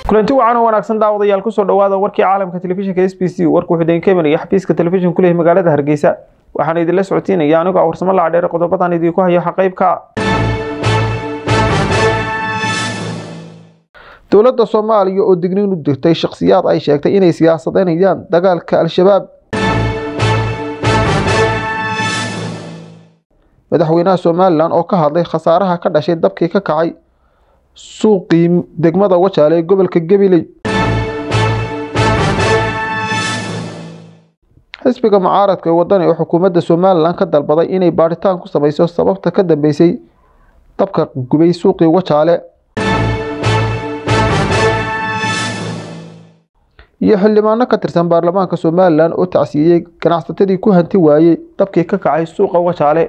kulanti wacan oo wanaagsan daawadayaal kusoo dhawaada warkii caalamka telefishinka s b c warku wuxuu idin ka imanaya xafiiska telefishin kuleh magaalada hargeysa waxaana idinla socodsiinaya anigoo ah warsamo lacadheere qodobadan idinku hayo xaqaybka dowladda soomaaliya oo digniin u dirtay shakhsiyaad ay sheegtay inay siyaasadeynayaan dagaalka al-shabaab madaxweynaha somalilan oo ka hadlay khasaaraha ka dhashay dabkii ka kacay suuqii degmada wajaale ee gobolka gabiley xisbiga mucaaradka ee wadani oo xukuumadda somalilan ka dalbaday inay baadhitaan ku sameyso sababta ka dambeysay dabka gubay suuqii wajaale iyo xildhibaano ka tirsan baarlamaanka somalilan oo tacsiiyey ganacsatadii ku hanti waayey dabkii ka kacay suuqa wajaale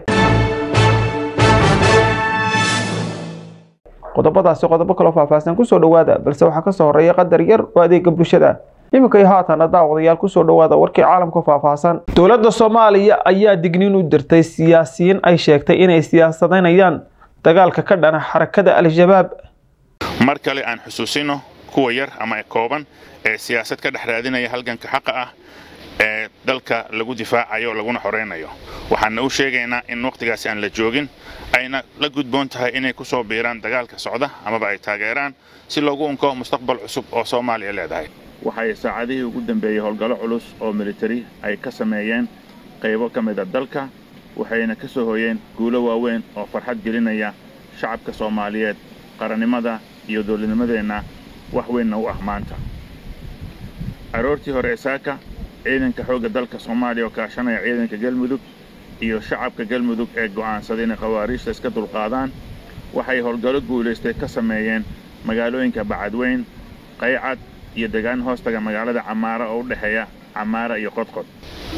qodobadaasi qodobo kaloo faahfaahsan kusoo dhawaada balse waxaa kasoo horeeya qadar yar oo adeega bulshada iminka iyo haatana daawadayaal kusoo dhawaada warkii caalamka faahfaahsan dowladda soomaaliya ayaa digniin u dirtay siyaasiyiin ay sheegtay inay siyaasadeynayaan dagaalka ka dhana xarakada al-shabaab mar kale aan xusuusino kuwa yar ama kooban ee siyaasad ka dhex raadinaya halganka xaqa ah ee dalka lagu difaacayo laguna xoreynayo waxaana u sheegaynaa in wakhtigaasi aan la joogin ayna la gudboon tahay inay ku soo biiraan dagaalka socda amaba ay taageeraan si loogu unko mustaqbal cusub oo soomaaliya leedahay waxay saacadihii ugu dambeeyey howlgallo culus oo militari ay ka sameeyeen qaybo ka mida dalka waxayna ka soo hoyeen guulo waaweyn oo farxad gelinaya shacabka soomaaliyeed qarannimada iyo dowladnimadeenna wax weynna u ah maanta aroortii hore ee saaka ciidanka xoogga dalka soomaaliya oo kaashanaya ciidanka galmudug iyo shacabka galmudug ee go'aansaday inay khawaariijta iska dulqaadaan waxay howlgallo guulaystay ka sameeyeen magaalooyinka bacadweyn qaycad iyo degaan hoostaga magaalada camaara oo u dhexeeya camaara iyo qodqod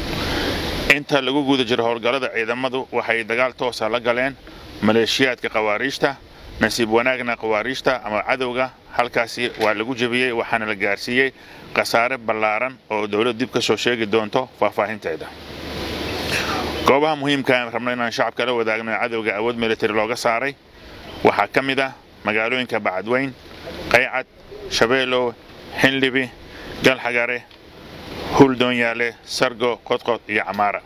inta lagu guda jiro howlgallada ciidamadu waxay dagaal toosa la galeen maleeshiyaadka khawaariijta nasiib wanaagna khawaariijta ama cadowga halkaasi waa lagu jebiyey waxaana la gaarsiiyey khasaare ballaaran oo dowlad dib ka soo sheegi doonto faahfaahinteeda goobaha muhiimka aan rabno inaan shacabka la wadaagno ee cadowga awood militari looga saaray waxaa ka mid ah magaalooyinka bacadweyn qaycad shabeelow xinlibi galxagare huldoonyaale sargo qodqod iyo camaara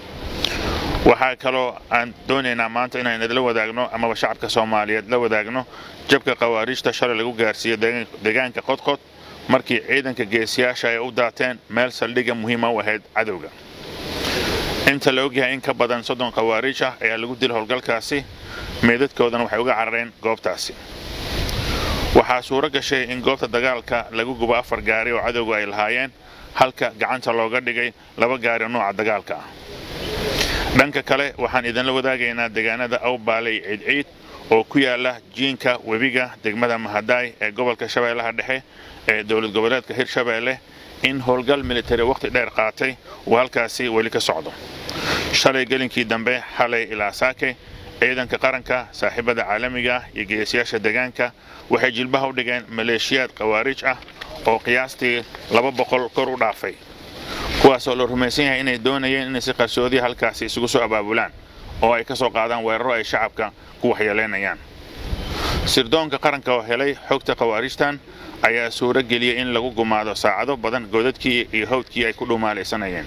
waxaa kaloo aan doonaynaa maanta inaan idinla wadaagno amaba shacabka soomaaliyeed la wadaagno jabka khawaariijta shalay lagu gaarsiiyo deegaanka qodqod markii ciidanka geesiyaasha ay u daateen meel saldhigga muhiima u ahayd cadowga inta la ogyahay in ka badan soddon khawaariij ah ayaa lagu dila howlgalkaasi meedadkoodana waxay uga carareen goobtaasi waxaa suuro gashay in goobta dagaalka lagu gubo afar gaari oo cadowga ay lahaayeen halka gacanta looga dhigay laba gaari oo nooca dagaalka ah dhanka kale waxaan idinla wadaagaynaa deegaanada awbaaley ciidciid oo ku yaala jiinka webiga degmada mahadaay ee gobolka shabeellaha dhexe ee dowlad goboleedka hirshabeelle in howlgal militari wakhti dheer qaatay uu halkaasi weli ka socdo shalay gelinkii dambe xalay ilaa saake ciidanka qaranka saaxiibada caalamiga iyo geesiyaasha deegaanka waxay jilbaha u dhigeen maleeshiyaad khawaariij ah oo qiyaastii laba boqol kor u dhaafay kuwaasoo la rumaysan yahay inay doonayeen inay si qarsoodiya halkaasi isugu soo abaabulaan oo ay ka soo qaadaan weeraro ay shacabka ku waxyeelaynayaan sirdoonka qaranka oo helay xogta khawaariijtan ayaa suuro geliyey in lagu gumaado saacado badan godadkii iyo hawdkii ay ku dhumaalaysanayeen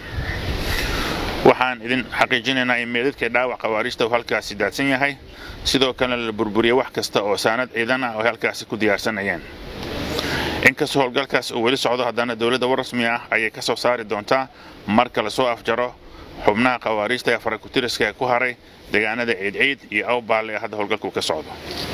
waxaan idin xaqiijinaynaa in meedadkii dhaawac khawaariijta uu halkaasi daadsan yahay sidoo kalena la burburiyey wax kasta oo saanad ciidan ah oo ay halkaasi ku diyaarsanayeen inkastoo howlgalkaas uu weli socdo haddana dowladda war rasmi ah ayay ka soo saari doontaa marka lasoo afjaro xubnaha khawaariijta ee farakutiriska ee ku haray deegaanada ciidciid iyo awbaal ee hadda howlgalku ka socdo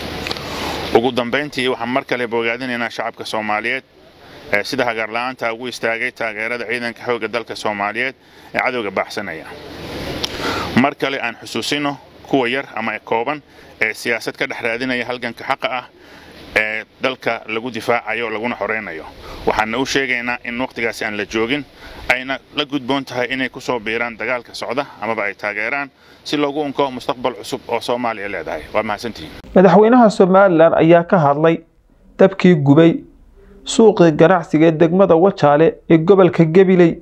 ugu dambayntii waxaan mar kale bogaadinaynaa shacabka soomaaliyeed ee sida hagaarla'aanta ugu istaagay taageerada ciidanka xoogga dalka soomaaliyeed ee cadowga baaxsanaya mar kale aan xusuusino kuwa yar ama kooban ee siyaasad ka dhex raadinaya halganka xaqa ah ee dalka lagu difaacayo laguna xoreynayo waxaana u sheegaynaa in wakhtigaasi aan la joogin ayna la gudboon tahay inay ku soo biiraan dagaalka socda amaba ay taageeraan si loogu unko mustaqbal cusub oo soomaaliya leedahay waa mahadsantihiin madaxweynaha somalilan ayaa ka hadlay dabkii gubay suuqii ganacsiga ee degmada wajaale ee gobolka gabiley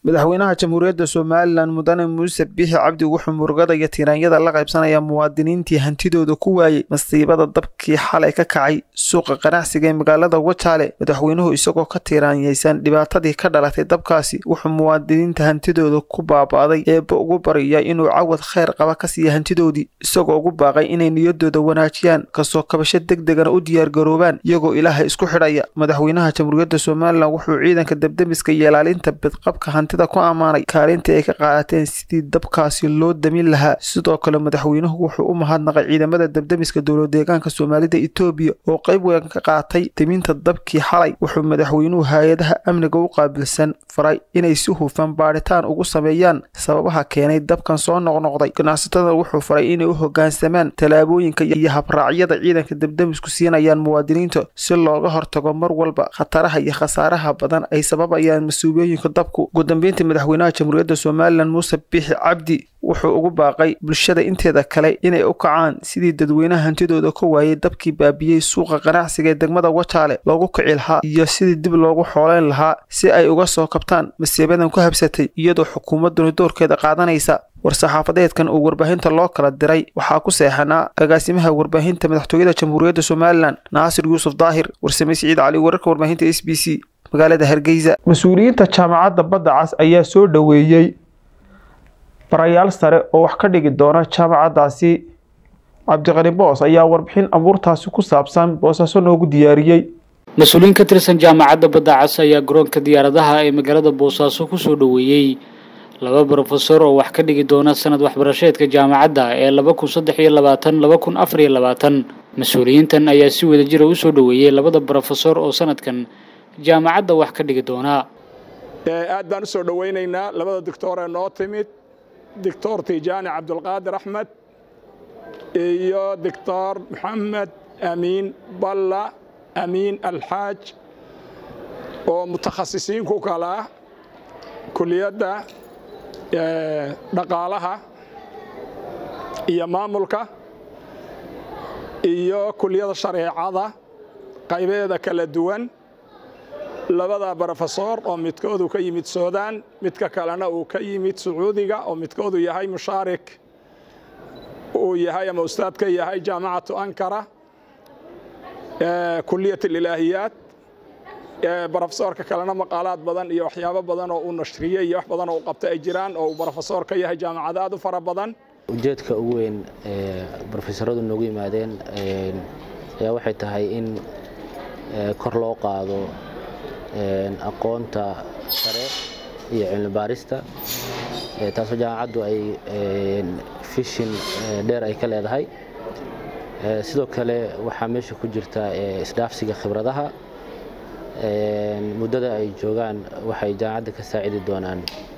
madaxweynaha jamhuuriyadda somalilan mudane muuse biixi cabdi wuxuu murugada iyo tiraanyada la qaybsanaya muwaadiniintii hantidooda ku waayey masiibada dabkii xalay ka kacay suuqa ganacsiga ee magaalada wajaale madaxweynuhu isagoo ka tiraanyaysan dhibaatadii ka dhalatay dabkaasi wuxuu muwaadiniinta hantidooda ku baaba'day eebba ugu barya inuu cawad kheyr qaba ka siiya hantidoodii isagoo ugu baaqay inay niyadooda wanaajiyaan kasoo kabasho deg degana u diyaargaroobaan iyagoo ilaahay isku xidhaya madaxweynaha jamhuuriyadda somalilan wuxuu ciidanka debdemiska iyo ilaalinta bidqabka hantida ku ammaanay kaalintii ay ka qaadateen sidii dabkaasi loo damin lahaa sidoo kale madaxweynuhu wuxuu u mahadnaqay ciidamada debdemiska dowladeegaanka soomaalida etoobiya oo qayb weyn ka qaatay deminta dabkii xalay wuxuu madaxweynuhu hay-adaha amniga u qaabilsan faray inay si hufan baadhitaan ugu sameeyaan sababaha keenay dabkan soo noqnoqday ganacsatada wuxuu faray inay u hoggaansamaan tallaabooyinka iyo habraacyada ciidanka debdemisku siinayaan muwaadiniinta si looga hortago mar walba khataraha iyo khasaaraha badan ay sababayaan mas-uuliyooyinka dabku ugu dambeyntii madaxweynaha jamhuuriyadda somalilan muuse biixi cabdi wuxuu ugu baaqay bulshada inteeda kale inay u kacaan sidii dadweynaha hantidooda ka waayay dabkii baabiyey suuqa ganacsiga ee degmada wajaale loogu kici lahaa iyo sidii dib loogu xooleyn lahaa si ay uga soo kabtaan masiibadan ku habsatay iyadoo xukuumadduna doorkeeda qaadanaysa war-saxaafadeedkan uu warbaahinta loo kala diray waxaa ku seexanaa agaasimaha warbaahinta madaxtooyada jamhuuriyadda somalilan naasir yuusuf daahir warsame siciid cali wararka warbaahinta s b c magaalada hargeysa mas-uuliyiinta jaamacadda badda cas ayaa soo dhoweeyey barayaal sare oo wax ka dhigi doona jaamacaddaasi cabdiqani boos ayaa warbixin abuurtaasi ku saabsan boosaaso noogu diyaariyey mas-uuliyiin ka tirsan jaamacadda badda cas ayaa garoonka diyaaradaha ee magaalada boosaaso kusoo dhoweeyey laba brofesor oo wax ka dhigi doona sanad waxbarasheedka jaamacadda ee laba kun saddex iyo labaatan laba kun afar iyo labaatan mas-uuliyiintan ayaa si wada jira usoo dhoweeyey labada brofesor oo sanadkan jaamacadda wax ka dhigi doonaa aad baan usoo dhoweynaynaa labada doctor ee noo timid doctor tijaani cabdulqaadir axmed iyo doctor maxamed amiin balla amiin alxaaj oo mutakhasisiin ku kala kuliyadda dhaqaalaha iyo maamulka iyo kuliyada shareecada qaybeeda kala duwan labada brofesor oo midkoodu ka yimid suudaan midka kalena uu ka yimid sacuudiga oo midkoodu yahay mushaarik uu yahay ama ustaad ka yahay jaamacatu ankara kuliyat ilaahiyaat brofesorka kalena maqaalaad badan iyo waxyaabo badan oo uu nashriyey iyo wax badan oo u qabta ay jiraan oo uu brofesor ka yahay jaamacad aad u fara badan ujeedka ugu weyn ee brofesoradu noogu yimaadeen ayaa waxay tahay in kor loo qaado aqoonta sare iyo cilmi baarista taasoo jaamacaddu ay fishin dheer ay ka leedahay sidoo kale waxaa meesha ku jirta isdhaafsiga khibradaha muddada ay joogaan waxay jaamacadda ka saacidi doonaan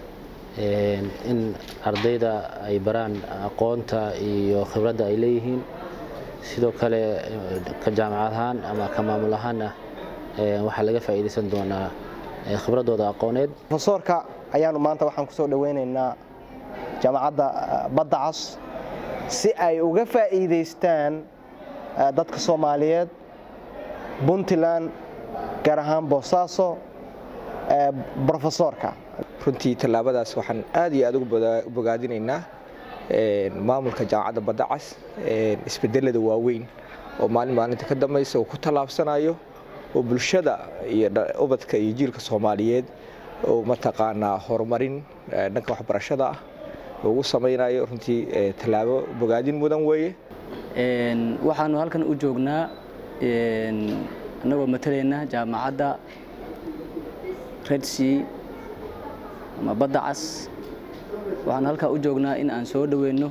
in ardayda ay baraan aqoonta iyo khibradda ay leeyihiin sidoo kale ka jaamacad ahaan ama ka maamul ahaanna waxaa laga faa'iidaysan doonaa khibradooda aqooneed profesoorka ayaanu maanta waxaan kusoo dhoweynaynaa jaamacadda badda cas si ay uga faa'iidaystaan dadka soomaaliyeed puntland gaar ahaan boosaaso brofesoorka runtii tallaabadaas waxaan aad iyo aad ugu bogaadinaynaa maamulka jaamacadda badda cas isbedelada waaweyn oo maalin maalinta ka dambaysa uu ku tallaabsanayo oo bulshada iyo ubadka iyo jiilka soomaaliyeed oo mataqaanaa horumarin dhanka waxbarashada ah ugu samaynayo runtii tallaabo bogaadin mudan weeye waxaanu halkan u joognaa annagoo matalayna jaamacadda redsea ama badda cas waxaanu halkaa u joognaa in aan soo dhoweyno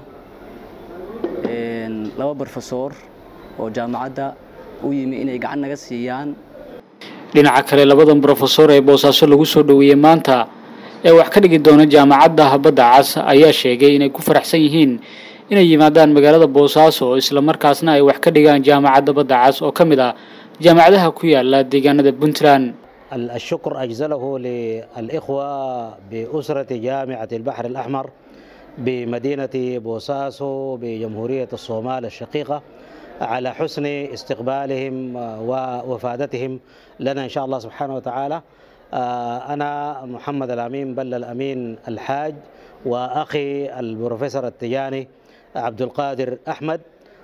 laba brofesor oo jaamacadda u yimi inay gacan naga siiyaan dhinaca kale labadan brofesor ee boosaaso lagu soo dhoweeyey maanta ee wax ka dhigi doona jaamacadda badda cas ayaa sheegay inay ku faraxsan yihiin inay yimaadaan magaalada boosaaso islamarkaasna ay wax ka dhigaan jaamacadda badda cas oo ka mid ah jaamacadaha ku yaala deegaanada puntland الشكر أجزله للإخوة بأسرة جامعة البحر الأحمر بمدينة بوساسو بجمهورية الصومال الشقيقة على حسن استقبالهم ووفادتهم لنا إن شاء الله سبحانه وتعالى أنا محمد الأمين بل الأمين الحاج وأخي البروفيسور التجاني عبد القادر أحمد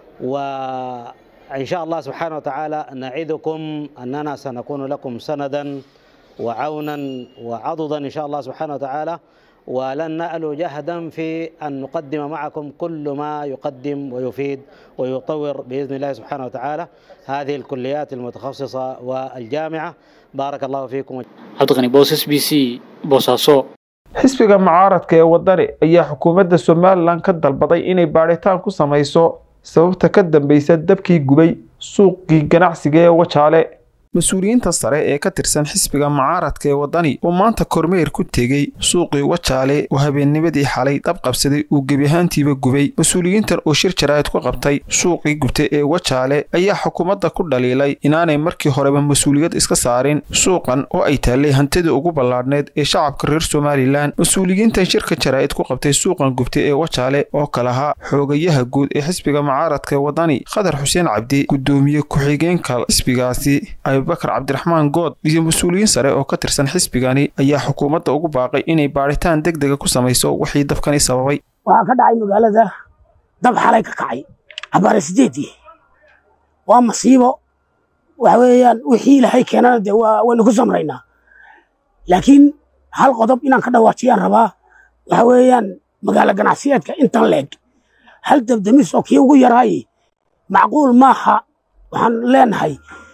وإن شاء الله سبحانه وتعالى نعدكم أننا سنكون لكم سندا وعونا وعضدا إن شاء الله سبحانه وتعالى ولن نألو جهدا في أن نقدم معكم كل ما يقدم ويفيد ويطور بإذن الله سبحانه وتعالى هذه الكليات المتخصصة والجامعة بارك الله فيكم cabdiqani boos s b c boosaaso xisbiga mucaaradka ee wadani ayaa xukuumadda somalilan ka dalbaday inay baadhitaan ku samayso sababta ka dambeysa dabkii gubay suuqii ganacsiga ee wajaale mas-uuliyiinta sare ee ka tirsan xisbiga mucaaradka ee wadani oo maanta kormeer ku tegey suuqii wajaale oo habeennimadii xalay dab qabsaday uu gebi ahaantiiba gubay mas-uuliyiintan oo shir jaraa'id ku qabtay suuqii gubtay ee wajaale ayaa xukuumadda ku dhaliilay inaanay markii horeba mas-uuliyad iska saarin suuqan oo ay taallay hantidii ugu ballaadhneed ee shacabka reer somalilan mas-uuliyiintan shirka jaraa'id ku qabtay suuqan gubtay ee wajaale oo kalahaa xoogayaha guud ee xisbiga mucaaradka ee wadani khadar xuseen cabdi guddoomiye ku-xigeenka xisbigaasi abubakar cabdiraxmaan good iyo mas-uuliyiin sare oo ka tirsan xisbigani ayaa xukuumadda ugu baaqay inay baadhitaan deg dega ku samayso wixii dabkani sababay waxaa ka dhacay magaalada dab xalay ka kacay cabaare sideedii waa masiibo waxa weeyaan wixii ilaahay keenana dee waa waynu ku samraynaa laakiin hal qodob inaan ka dhawaajiyaan rabaa waxa weeyaan magaalo ganacsiyeedka intan leeg hal dabdamis oo kii ugu yaraay macquul maaha waxaan leenahay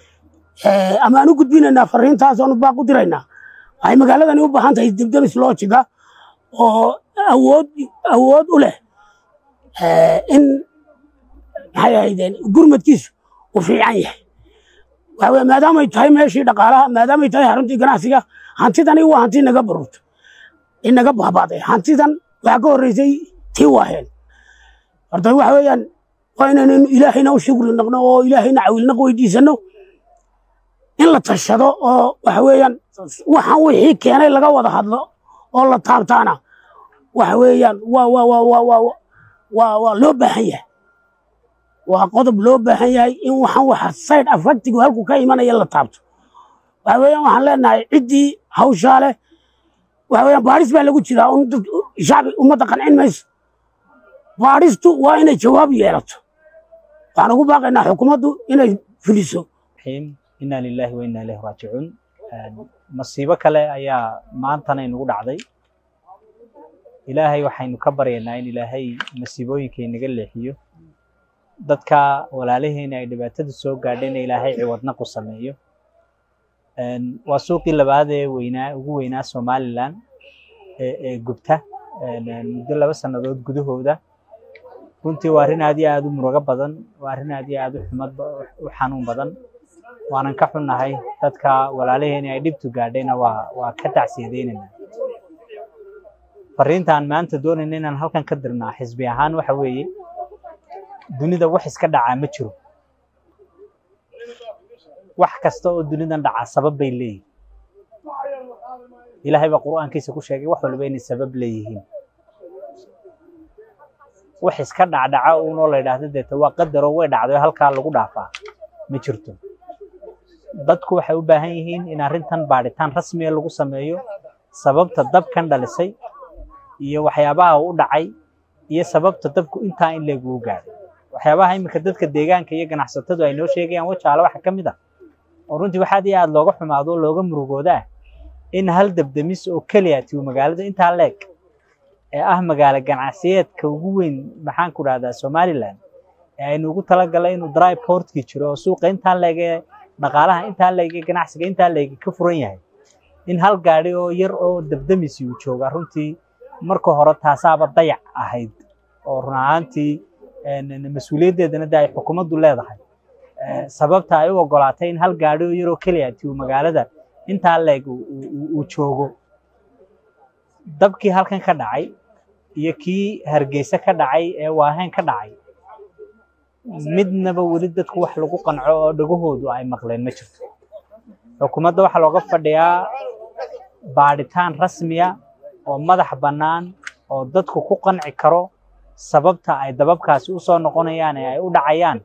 ama aan u gudbinaynaa fariintaas oonu baaq u diraynaa waxay magaaladani u baahan tahay debdemis loojiga oo awood awood u leh in maxay ahaydeen gurmadkiisu uu fiican yahay waxa weye maadaamay tahay meeshii dhaqaalaha maadaamay tahay xaruntii ganacsiga hantidani waa hanti naga barurta inaga baabaaday hantidan waxaa ka horreysay tii waaheen horta waxa weeyaan waa inaynu ilaahayna u shukri naqno oo ilaahayna cawilnaq weydiisano in la tashado oo waxa weeyaan waxaan wixii keenay laga wada hadlo oo la taabtaana waxa weeyaan waa waa waa waa waa waa waa loo baahan yahay waa qodob loo baahan yahay in waxaan waxa side affectigu halku ka imanaya la taabto waxa weeyaan waxaan leenahay ciddii hawshaa leh waxa weeyaan baadhis baa lagu jiraa un dad shacbi ummadda qancin mayso baadhistu waa inay jawaab yeelato waxaan ugu baaqaynaa xukuumaddu inay fuliso inaa lilaahi wa inaa ilayhi raajicuun masiibo kale ayaa maantana inugu dhacday ilaahay waxaynu ka baryaynaa in ilaahay masiibooyinka inaga leexiyo dadka walaalaheena ay dhibaatada soo gaadheen ilaahay ciwadna ku sameeyo waa suuqii labaad ee weynaa ugu weynaa somalilan ee gubta muddo laba sannadood gudahooda runtii waa arrin aad iyo aad u murugo badan waa arrin aad iyo aad u xumad u xanuun badan waanan ka xunnahay dadka walaalaheena ay dhibtu gaadhayna waa waa ka tacsiyadeynayna fariintaan maanta doonayna inaan halkan ka dirnaa xisbi ahaan waxa weeye dunida wax iska dhacaa ma jiro wax kasta oo dunidan dhacaa sabab bay leeyihin ilaahay baa qur'aankiisa ku sheegay wax walba inay sabab leeyihiin wax iska dhacdhaca uunoo la yidhaahdo deeta waa qadaroo way dhacday halkaa lagu dhaafaa ma jirto dadku waxay u baahan yihiin in arrintan baadhitaan rasmiya lagu sameeyo sababta dabkan dhalisay iyo waxyaabaha u dhacay iyo sababta dabku intaa in leeguu gaadhay waxyaabaha iminka dadka deegaanka iyo ganacsatadu ay noo sheegayaan wajaale waxa ka mid ah oo runtii waxaad iyo aad looga xumaado oo looga murugoodaa in hal dabdamis oo keliya tiu magaalada intaa leeg ee ah magaalo ganacsiyeedka ugu weyn maxaan ku dhahdaa somaliland ee aynu ugu talagalay inuu dry portkii jiro oo suuqa intaa leeg ee dhaqaalaha intaa leeg ee ganacsiga intaa leeg ka furan yahay in hal gaadhi oo yar oo dabdamisi uu joogaa runtii marka hore taasaaba dayac ahayd oo run ahaantii mas-uuliyaddeedana de ay xukuumaddu leedahay sababta ay u ogolaatay in hal gaadhi oo yaroo keliya tiu magaalada intaa leeg uu joogo dabkii halkan ka dhacay iyo kii hargeysa ka dhacay ee waaheen ka dhacay midnaba weli dadku wax lagu qanco oo dhagahoodu ay maqleen ma jirto xukuumadda waxaa looga fadhiyaa baadhitaan rasmiya oo madax bannaan oo dadku ku qanci karo sababta ay dababkaasi u soo noqonayaan ee ay u dhacayaan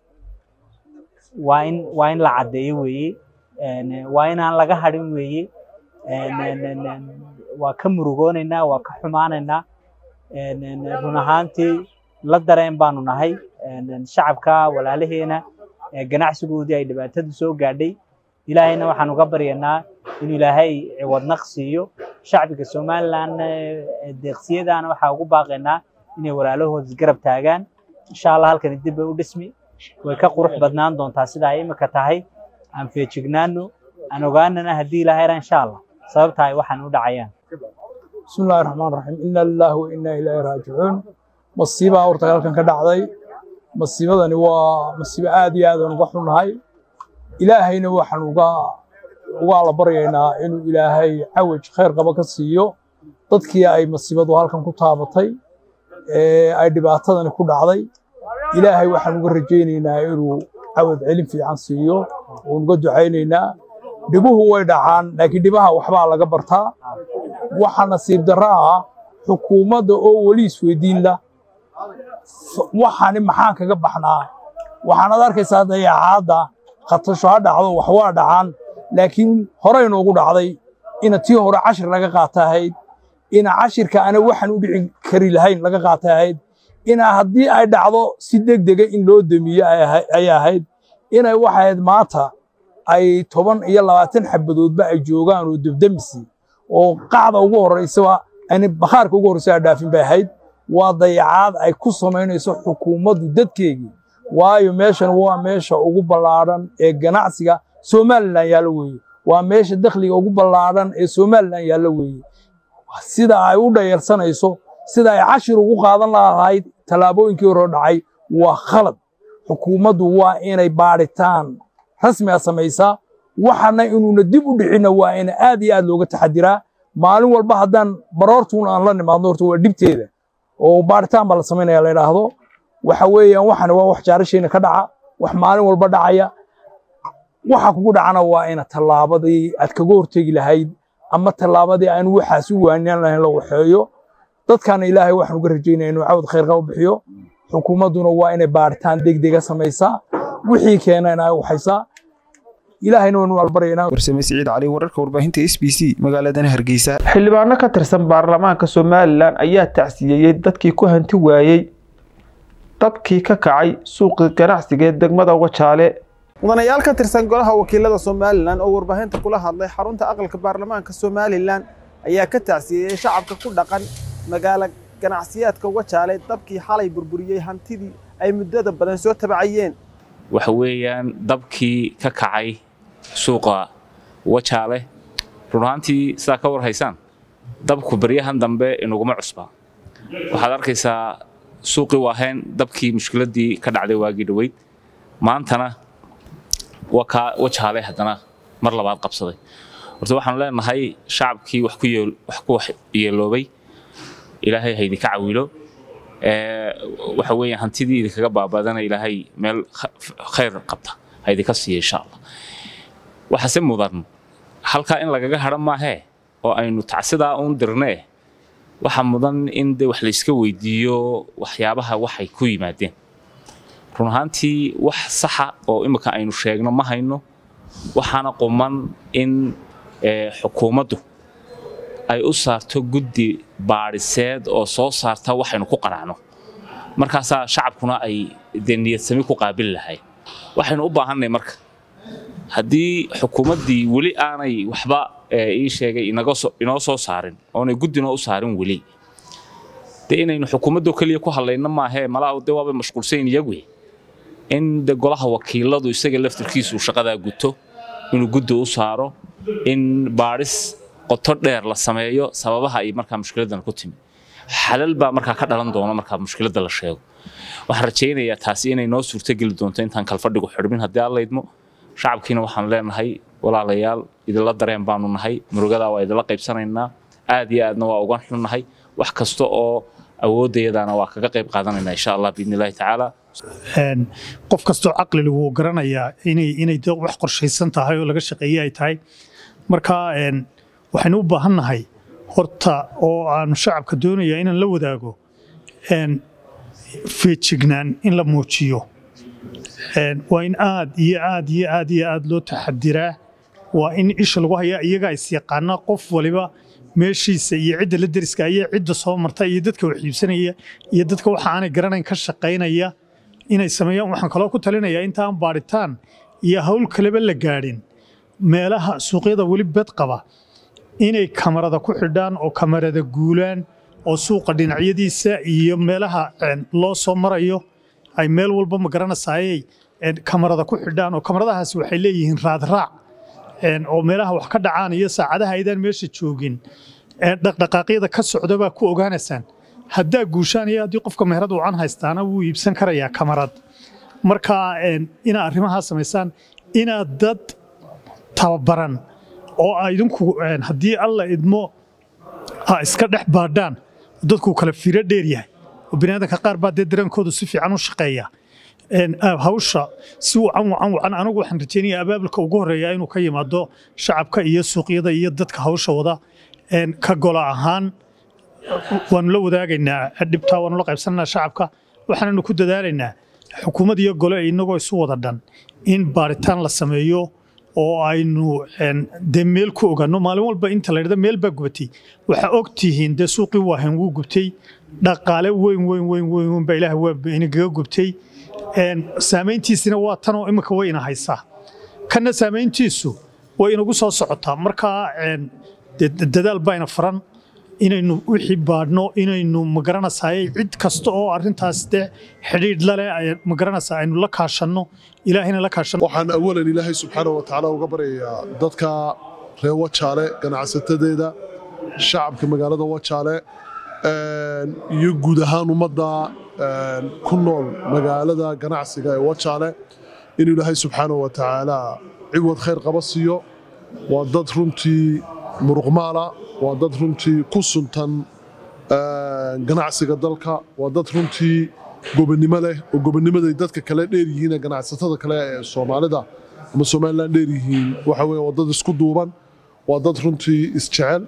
waa in waa in la caddeeyo weeye waa inaan laga hadhin weeye waa ka murugoonaynaa waa ka xumaanaynaa run ahaantii la dareen baanu nahay shacabka walaalaheena ganacsigoodii ay dhibaatadu soo gaadhay ilaahayna waxaan uga baryanaa inuu ilaahay ciwadnaq siiyo shacbiga somalilan deeqsiyadaana waxaa ugu baaqaynaa inay walaalahooda isgarab taagaan insha allah halkani dib bay u dhismi way ka qurux badnaan doontaa sida ay imika tahay aan feejignaano aan ogaanana haddii ilaahay ra insha allah sababta ay waxaan u dhacayaan بسم الله الرحمن الرحيم إنا لله وإنا إليه راجعون مصيبة horta halkan ka dhacday masiibadani waa masiibo aad iyo aad aan uga xunnahay ilaahayna waxaan uga uga la baryaynaa inuu ilaahay cawaj khayr qaba ka siiyo dadkii ay masiibadu halkan ku taabatay ee ay dhibaatadani ku dhacday ilaahay waxaan uga rajaynaynaa inuu cawad celin fiican siiyo oon uga ducaynaynaa dhibuhu way dhacaan laakiin dhibaha waxbaa laga bartaa waxa nasiib darro ah xukuumadda oo weli isweydiin la waxani maxaan kaga baxnaa waxaanaad arkaysaa dayacaadda khatasho ha dhacdo wax waa dhacaan laakiin horey noogu dhacday ina tii hore cashir laga qaata ahayd ina cashirka ana waxaan u dhici kari lahayn laga qaata ahayd ina haddii ay dhacdo si degdega in loo demiyo ay ahayd inay waxayd maanta ay toban iyo labaatan xabadoodba ay joogaan oo debdemisi oo qacda ugu horreysaba ani bakhaarka ugu horreysa dhaafin bay ahayd waa dayacaad ay ku samaynayso xukuumaddu dadkeegii waayo meeshan waa meesha ugu ballaadhan ee ganacsiga somalilan yaallo weeye waa meesha dakhliga ugu ballaadhan ee somalilan yaallo weeye sida ay u dhayarsanayso sida ay cashir ugu qaadan lahayd tallaabooyinkii hore dhacay waa khalad xukuumaddu waa inay baadhitaan rasmiga samaysaa waxana inuuna dib u dhicinna waa in aad iyo aad looga taxadiraa maalin walba haddaan baroortuun aan la nimaadno horta waa dhibteeda oo baaritaan baa la samaynaya la idhaahdo waxa weeyaan waxana waa wax jaarashayna ka dhaca wax maalin walba dhacaya waxa kugu dhacana waa ina tallaabadii aad kaga hortegi lahayd ama tallaabadii aan waxaas u waanaan lahayn la waxeeyo dadkana ilaahay waxaan uga rajaynaya inuu cawd khayr qaba bixiyo xukuumadduna waa inay baaritaan degdega samaysaa wixii keena in ay waxaysaa ilaahayna waynu albaryaynaa warsame siciid cali wararka warbaahinta s b c magaaladan hargeysa xildhibaano ka tirsan baarlamaanka somalilan ayaa tacsiyeeyey dadkii ku hanti waayey dabkii ka kacay suuqii ganacsiga ee degmada wajaale mudanayaal ka tirsan golaha wakiilada somalilan oo warbaahinta kula hadlay xarunta aqalka baarlamaanka somalilan ayaa ka tacsiyeeyey shacabka ku dhaqan magaalo ganacsiyaadka wajaale dabkii xalay burburiyey hantidii ay muddada badan soo tabacayeen waxa weeyaan dabkii ka kacay suuqa wajaale run ahaantii sidaa ka war haysaan dabku baryahan dambe inaguma cusba waxaad arkaysaa suuqii waaheen dabkii mushkiladii ka dhacday waagii dhoweyd maantana wakaa wajaale haddana mar labaad qabsaday horta waxaanu leenahay shacabkii wax ku yeeloobay ilaahay ha idinka cawilo waxa weeye hantidii idinkaga baabadana ilaahay meel khayr qabta ha idinka siiya insha allah waxaase mudan halkaa in lagaga hadho maahee oo aynu tacsidaa uun dirnee waxa mudan in de wax layska weydiiyo waxyaabaha waxay ku yimaadeen run ahaantii wax saxa oo imika aynu sheegno ma hayno waxaana quman in xukuumaddu ay u saarto guddi baadhiseed oo soo saarta waxaynu ku qanacno markaasaa shacabkuna ay dee niyadsami ku qaabili lahay waxaynu u baahanay marka haddii xukuumaddii weli aanay waxba ii sheegay inoo soo saarin oonay guddinoo u saarin weli dee inaynu xukuumaddoo keliya ku hadlayno maahee malaa de waabay mashquulsayn iyagu in de golaha wakiiladu isaga laftirkiisu shaqadaa guto inuu guddi u saaro in baadhis qoto dheer la sameeyo sababaha ay markaa mushkiladan ku timi xalal baa markaa ka dhalan doona markaa mushkiladda la sheego waxaan rajaynayaa taasi inay noo suurtogeli doonto intaan kalfadhigu xidhmin haddii aan laydmo shacabkiina waxaan leenahay walaalayaal idinla dareen baanu nahay murugadaa waa idinla qaybsanaynaa aad iyo aadna waa uga xunnahay wax kasta oo awoodayadana waa kaga qayb qaadanaynaa insha allah biidni illaahi tacaala qof kastoo caqli lagu garanayaa inay inay wax qorshaysan tahay oo laga shaqeeye ay tahay marka waxaynu u baahan nahay horta oo aanu shacabka doonaya inaan la wadaago feejignaan in la muujiyo waa in aad iyo aad iyo aad iyo aad loo taxadiraa waa in isha lagu hayaa iyagaa is yaqaana qof waliba meeshiisa iyo cidda la deriska iyo cidda soo marta iyo dadka wax iibsanaya iyo dadka waxa aanay garanayn ka shaqaynaya inay sameeyaan waxaan kaloo ku talinayaa intaan baadhitaan iyo hawl kaleba la gaadhin meelaha suuqyada weli bed qaba inay kamarada ku xidhaan oo kamarada guulaan oo suuqa dhinacyadiisa iyo meelaha loo soo marayo ay meel walba ma garanasaayay kamarada ku xidhaan oo kamaradahaasi waxay leeyihiin raadraac oo meelaha wax ka dhacaan iyo saacadaha aydaan meesha joogin dhaqdhaqaaqyada ka socda baa ku ogaanaysaan haddaa guushaan iyo haddii qofka meherad wacan haystaana wuu iibsan karayaa kamarad marka inaad arrimahaa samaysaan inaad dad tababaran oo a idinku haddii alla idmo a iska dhex baadhaan dadku kala firo dheer yahay oo biniaadanka qaar baa dee dareenkoodu si fiican u shaqeeya hawsha si wacan wacan wacan anigu waxaan rajeynaya abaabulka ugu horeeya inuu ka yimaado shacabka iyo suuqyada iyo dadka hawsha wada ka gola ahaan waanu la wadaagaynaa dhibtaa waanu la qaybsanaynaa shacabka waxaananu ku dadaalaynaa xukuumad iyo gole inagoo isu wada dhan in baaritaan la sameeyo oo aynu dee meel ku ogaano maalin walba inta la dhada meel baa gubatay waxaa og tihiin dee suuqii waahan wuu gubtay dhaqaale weyn weyn weyn weyn weyn baa ilaah waa inagaga gubtay saamayntiisina waa tanoo imika way ina haysaa kanna saamayntiisu way inagu soo socotaa markaa dadaal bayna faran inaynu wixii baadhno inaynu magaranaysaay cid kasta oo arrintaas dee xidhiidh lale magaranaysaa aynu la kaashanno ilaahayna la kaashanno waxaan awalan ilaahay subxaanahu wa tacaala uga baryayaa dadka reer wajaale ganacsatadeeda shacabka magaalada wajaale iyo guud ahaan ummadda ku nool magaalada ganacsiga ee wajaale inuu ilaahay subxaanahu wa tacaala ciwad khayr qaba siiyo waa dad runtii muruqmaala waa dad runtii ku suntan ganacsiga dalka waa dad runtii gobonnimo leh oo gobonnimaday dadka kale dheer yihiin ee ganacsatada kale ee soomaalida ama somalilan dheer yihiin waxa weye waa dad isku duuban waa dad runtii isjecel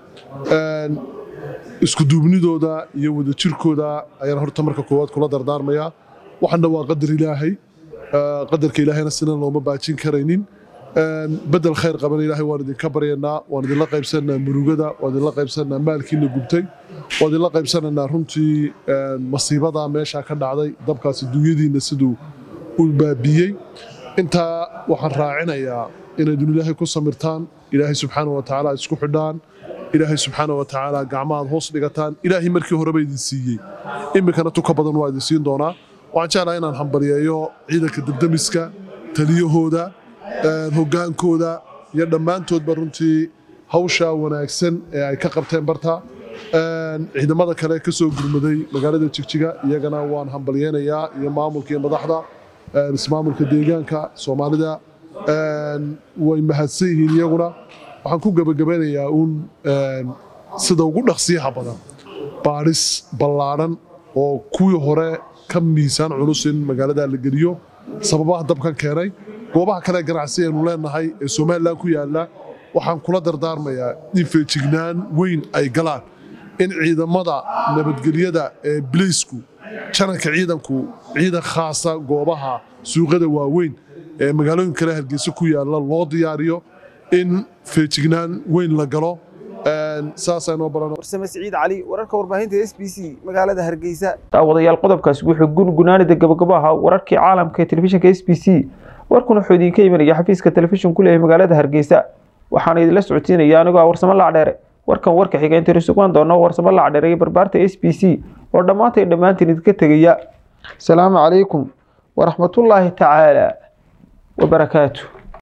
isku duubnidooda iyo wadajirkooda ayaan horta marka koowaad kula dardaarmayaa waxana waa qadar ilaahay qadarka ilaahayna sinan looma baajin karaynin bedel khayr qaban ilaahay waan idinka baryanaa waan idinla qaybsananaa murugada waan idinla qaybsananaa maalkiina gubtay waan idinla qaybsananaa runtii masiibada meesha ka dhacday dabkaasi dunyadiina siduu u baabiyey intaa waxaan raacinayaa inaydun ilaahay ku samirtaan ilaahay subxaana wa tacaala isku xidhaan ilaahay subxaana wa tacaala gacmahaad hoos dhigataan ilaahay markii horeba idin siiyey iminkana tuka badan waa idin siin doonaa waxaan jeclaha inaan hambaliyeeyo ciidanka debdemiska taliyahooda hoggaankooda iyo dhammaantoodba runtii hawsha wanaagsan ee ay ka qabteen barta ciidamada kale ka soo gurmaday magaalada jigjiga iyagana waan hambalyeynayaa iyo maamulka iyo madaxda ismaamulka deegaanka soomaalida way mahadsan yihiin iyaguna waxaan ku gebagabeynayaa uun sida ugu dhaqsiyaha badan baadhis ballaadhan oo kuwii hore ka miisaan culus in magaalada la geliyo sababaha dabkan keenay goobaha kale ganacsi aynu leenahay ee somalilan ku yaalla waxaan kula dardaarmayaa in feejignaan weyn ay galaan in ciidamada nabadgelyada ee bileysku jananka ciidanku ciidan khaasa goobaha suuqyada waaweyn ee magaalooyin kale hargeysa ku yaalla loo diyaariyo in feejignaan weyn la galo saasaynu baran warsame siciid cali wararka warbaahinta s b c magaalada hargeysa daawadayaal qodobkaasi wuxuu gungunaanida gabagabo ahaa wararkii caalamka ee telefishinka s b c warkuna wuxuu idinka imanaya xafiiska telefishin ku leeyahay magaalada hargeysa waxaana idinla socodsiinaya anigoo ah warsamo lacdheere warkan warka xiga inta risugaan doono warsamo lacdheere iyo barbaarta s b c oo dhammaantay dhammaantiin idinka tegaya asalaamu calaykum waraxmatullaahi tacaala wabarakaatu